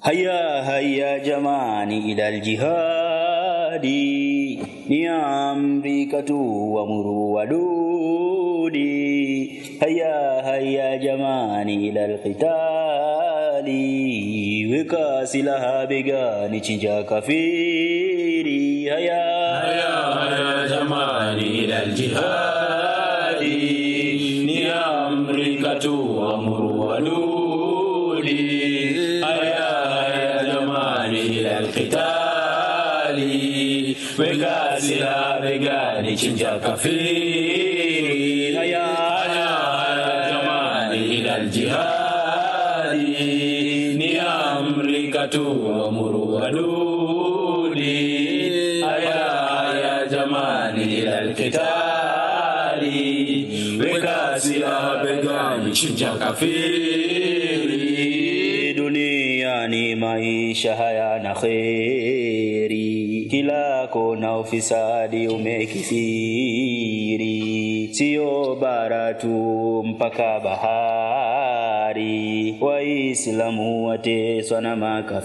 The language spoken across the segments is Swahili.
هيا هيا جماني إلى الجهاد ni amrika tu amuru wadudi haya haya jamani ila alqitali weka silaha begani chinja kafiri haya haya haya jamani ila aljihadi ni amrika tu amuru wadudi haya haya jamani ila alqitali weka silaha begani chinja kafiri haya haya haya jamani ila aljihadi ni amrika tu amuru wadudi haya haya jamani ila alqitali weka silaha begani chinja kafiri duniani maisha hayana kheri kila kona ufisadi umekithiri sio bara tu mpaka bahari waislamu wateswa na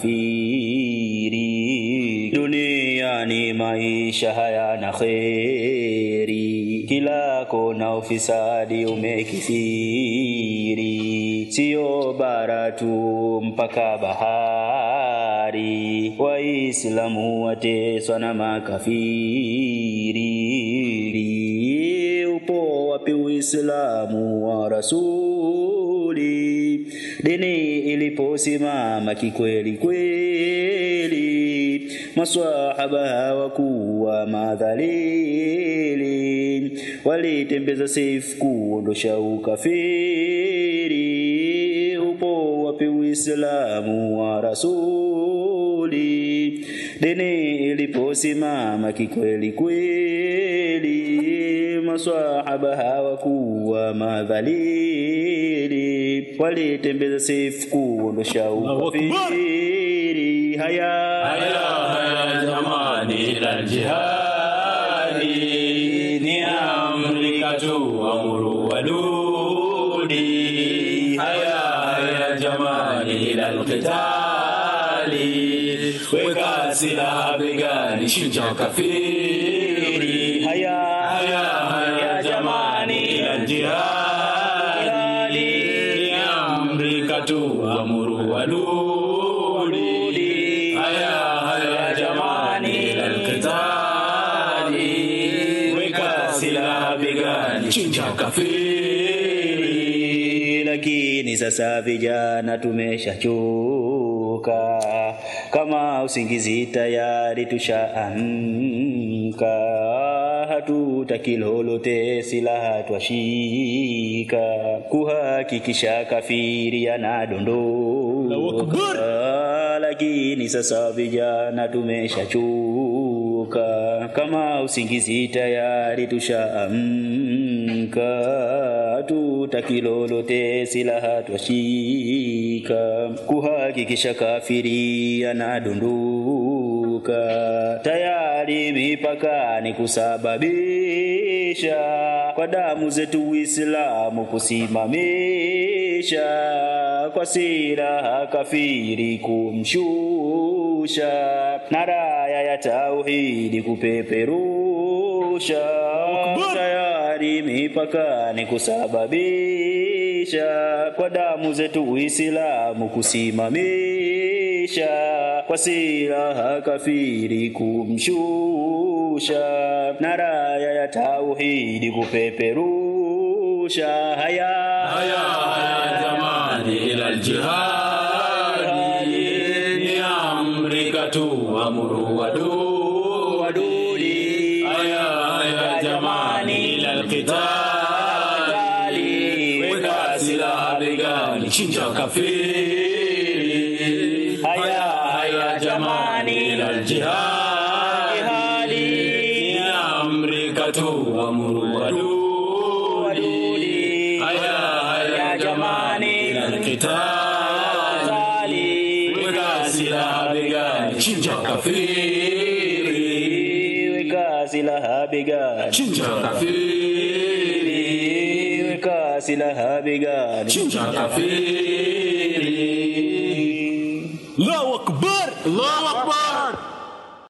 makafiri duniani maisha hayana kheri kila kona ufisadi umekithiri sio bara tu mpaka bahari waislamu wateswa na makafiri upo wapi uislamu wa rasuli dini iliposimama kikweli kweli maswahaba hawakuwa madhalili walitembeza seifu kuondosha ukafiri upo wapi uislamu wa rasuli dini iliposimama kikweli kweli maswahaba hawakuwa madhalili walitembeza seifu kuondosha ukafiri haya haya haya jamani ila aljihadi ni amrika tu amuru wadudi haya haya jamani ila alqitali weka silaha begani chinja kafiri haya haya haya jamani ila aljihadi ni amrika tu amuru wadudi haya haya jamani ila alqitali weka silaha begani chinja kafiri lakini sasa vijana tumeshachoka kama usingizi tayari tushaamka hatutaki lolote silaha twashika kuhakikisha kafiri anadondoka lakini sasa vijana tumeshachoka kama usingizi tayari tushaamka hatutaki lolote silaha twashika kuhakikisha kafiri anadondoka tayari mipakani kusababisha kwa damu zetu Uislamu kusimamisha kwa silaha kafiri kumshusha na raya ya tauhidi kupeperusha tayari mipakani kusababisha kwa damu zetu Uislamu kusimamisha kwa silaha kafiri kumshusha na raya ya tauhidi kupeperusha haya haya haya jamani ila aljihadi ni amrika tu amuru wadudi wadudi haya haya jamani ila alqitali weka silaha begani chinja kafiri haya haya jamani ila aljihadi ni amrika tu amuru wadudi haya haya jamani ila alqitali weka silaha begani chinja kafiri weka silaha begani chinja kafiri weka silaha begani chinja kafiri Allahu akbar Allahu akbar